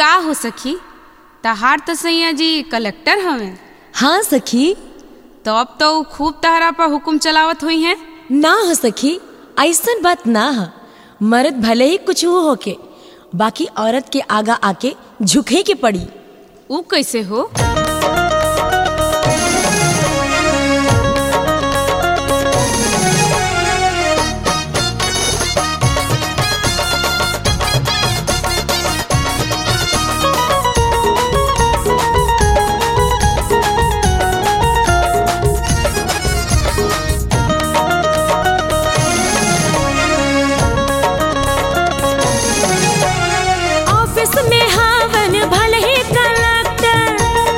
का हो सखी तहार तो सैया जी कलेक्टर हवे हाँ सखी तो अब तो ऊ खूब तहरा पर हुकुम चलावत हुई हैं ना हो सखी ऐसन बात ना है मर्द भले ही कुछ हो होके बाकी औरत के आगा आके झुके के पड़ी ऊ कैसे हो ऑफिस में हावन भले ही कलेक्टर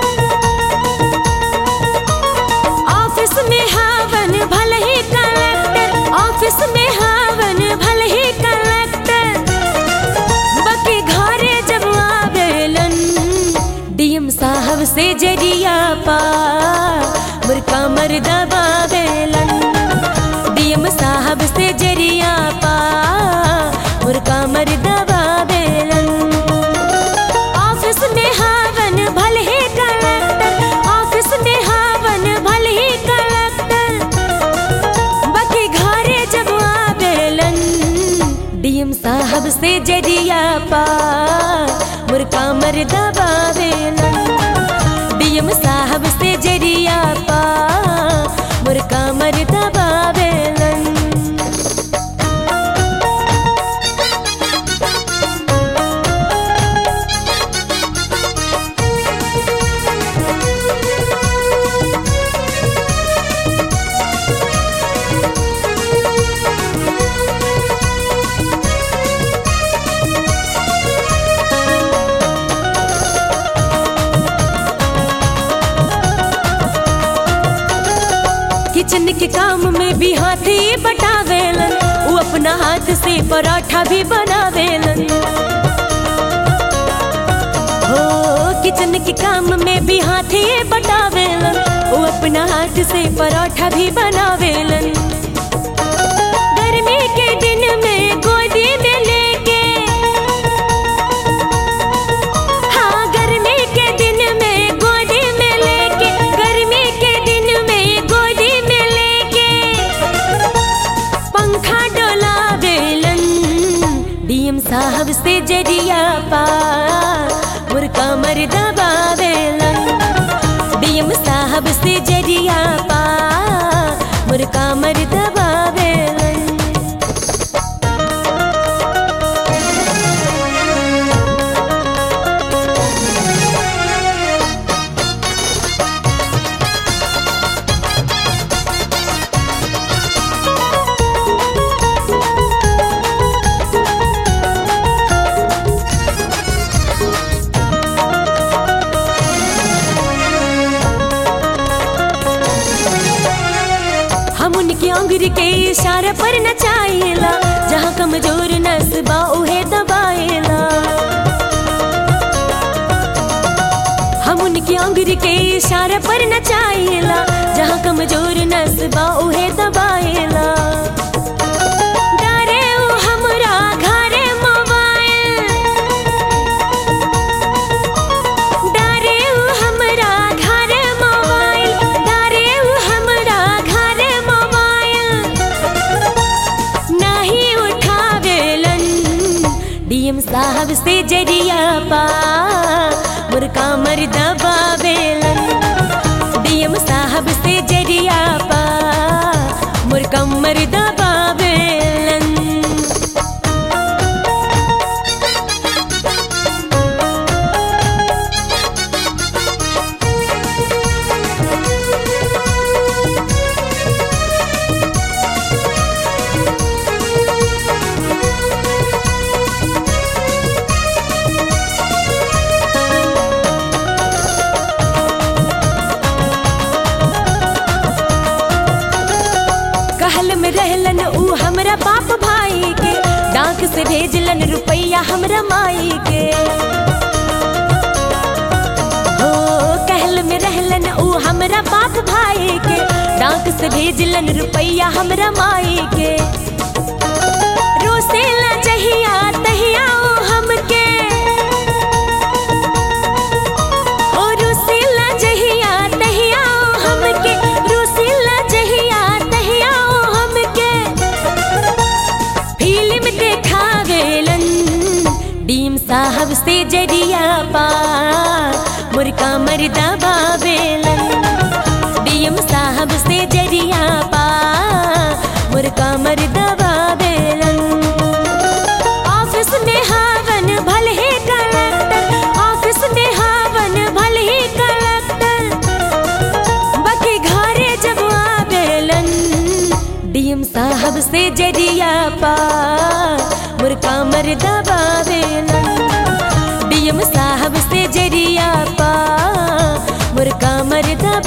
ऑफिस में हावन भले ही कलेक्टर ऑफिस में हावन भले ही कलेक्टर बाकी घरे जब आवेलन डीएम साहब से जरिया पा मुर्का मर दबावेलन डीएम साहब से जरिया पा मुर्का मर दबावेलन ऑफिस में हावन भले ही कलेक्टर ऑफिस में हावन भले ही कलेक्टर बाकी घरे जब आवेलन डीएम साहब से जरिया पा मुर्का मर दबावेलन डीएम साहब से जरिया पा मुर्का मर दबावेलन किचन के काम में भी हाथी बटावेलन वो अपना हाथ से पराठा भी बनावेलन हो किचन के काम में भी हाथी बटावेलन वो अपना हाथ से पराठा भी बनावेलन गर्मी के दिन में गोदी में लेके हाँ गर्मी के दिन में गोदी में लेके गर्मी के दिन में गोदी में लेके पंखा डोला बेलन डीएम साहब से जरिया पा मुर्का मर दबावेलन डीएम साहब से जरिया पा मुर्का मर दबावेलन हम उनकी अंगुरी के इशारे पर नचाइला जहाँ कमजोर नसबा उहे दबाइला हम उनकी अंगुरी के इशारे पर नचाइला जहाँ कमजोर नसबा उहे दबाइला डारे उ हमरा घरे मोबाइल डारे उ हमरा घरे मोबाइल डारे उ हमरा घरे मोबाइल नहीं उठावेलन डीएम साहब से जरिया पा मुर्का मर दबावेलन डीएम साहब से जरिया पा मुर्का मर दबावेलन कहल में रहलन ऊ हमरा बाप भाई के डाक से भेजलन रुपैया हमरा माई के हो कहल में रहलन ऊ हमरा बाप भाई के डाक से भेजलन रुपैया हमरा माई के रोसेला जहिया तहिया ओ हमके से जरिया पा मुर्का मर्दा बाबेलन डीएम साहब से जरिया पा मुर्का मर्दा बाबेलन ऑफिस में हावन भले ही कलेक्टर ऑफिस में हावन भले ही कलेक्टर बाकी घरे जब आवेलन डीएम साहब से जरिया पा मुर्का मर्दा बावेलन डीएम साहब से जरिया पा मुर्का मर्दा